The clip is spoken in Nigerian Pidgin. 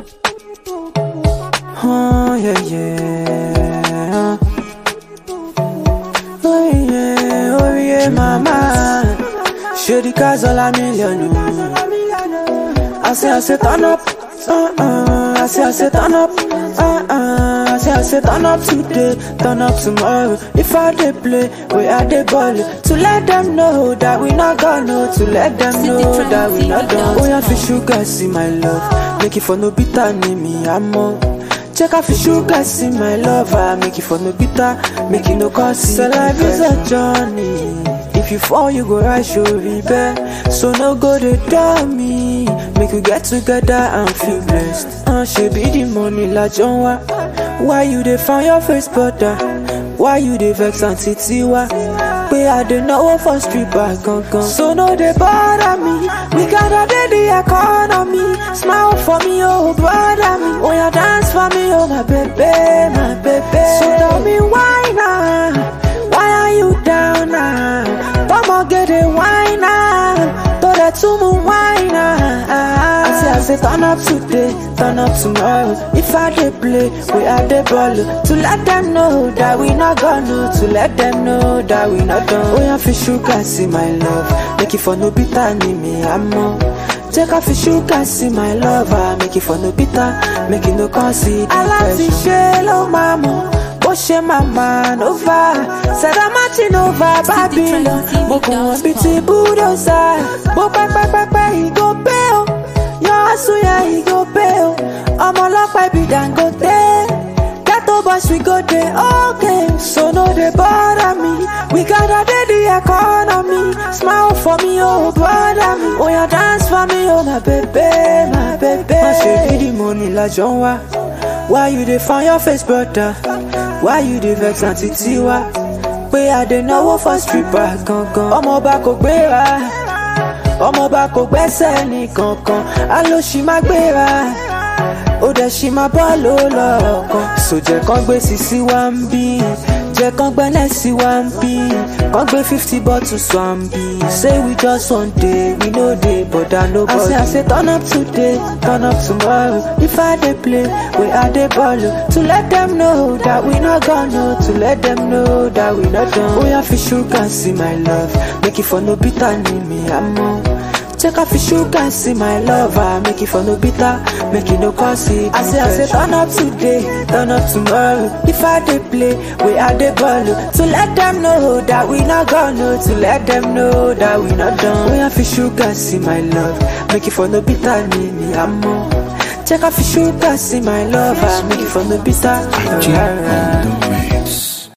Oh yeah yeah. Oh yeah, oh yeah, mama. Shady cars all a million. oh. I say I say turn up. Uh uh. I say I say turn up. Uh uh. I say I say turn up today, turn up tomorrow. If I dey play, we are the ball. To let them know that we not gonna. To let them know that we not done. Oh yeah, for sugar, see my love. Make it for no bitter, name me I'm on. Check out for sugar, see my lover. Make it for no bitter, make it no cause. So life is a journey. If you fall, you go rise, you rebel. So no go to dumb me. Make we get together and feel blessed. Uh, she be the money la John wa. Why you dey find your face brother? Why you dey vex auntie Tiwa? Pé I dey náwó for street bag gangan. So no dey bother me. We gotta dey the economy. Smile for me, oh brother me. Oh yeah, dance for me, oh my baby, my baby. So tell me why now? Why are you down now? Vamos get it, why now? Throw that to me, why now? I say, I say, turn up today, turn up tomorrow. If I dey play, we are the ball. To let them know that we not gonna. To let them know that we not done. Oh, yeah, for sugar, see my love. Make it for no bitter, need me, I'm on. Take off your sugar, see my lover. Make it for no bitter, make it no consider. I like to share, oh mama. bó ṣe máa máa nova Sada Martin over Babylon mo kàn wọ́n bíi ti búdòzà bó pẹ́pẹ́pẹ́pẹ́ ìgò pé o yọ àsúnyà ìgò pé o ọmọ ọlọ́pàá ibi Dangote ghetto boys we go dey okay so no dey bother me we gather dey the economy smile for me oh brother me oya dance for me oh my baby my baby. má ṣe bí the money lájọ ń wá why you dey find your face brother. Why you dey vex àǹtí tiwa? Pé adé náwó for stripper gangan. Ọmọọba kò gbéra, ọmọọba kò gbẹ́sẹ̀ ní kankan. Alóṣì má gbéra, ó dẹ̀ ṣì máa bọ́ ló lọ́ọ̀kan. Sòjẹ́ kan gbé sisi wá ń bí, jẹ́ kan gbẹ́lẹ̀ sí wá ń bí. Kan gbé fifty bottles wá ń bí. Say we just one day, we no dey bother nobody. I say I say turn up today, turn up tomorrow. If I dey play, we are dey ball. To let them know that we not gonna. To let them know that we not done. Oh yeah, for sugar, see my love. Make it for no bitter, need me, I'm on. Check off your sugar, see my lover. Make it for no bitter, make it no cause it. I say, I say, turn up today, turn up tomorrow. If I dey play, we are the ball. To let them know that we not gonna. To let them know that we not done. We have for sugar, see my love. Make it for no bitter, need me, I'm on. Check off your sugar, see my lover. Make it for no bitter. J on the mix.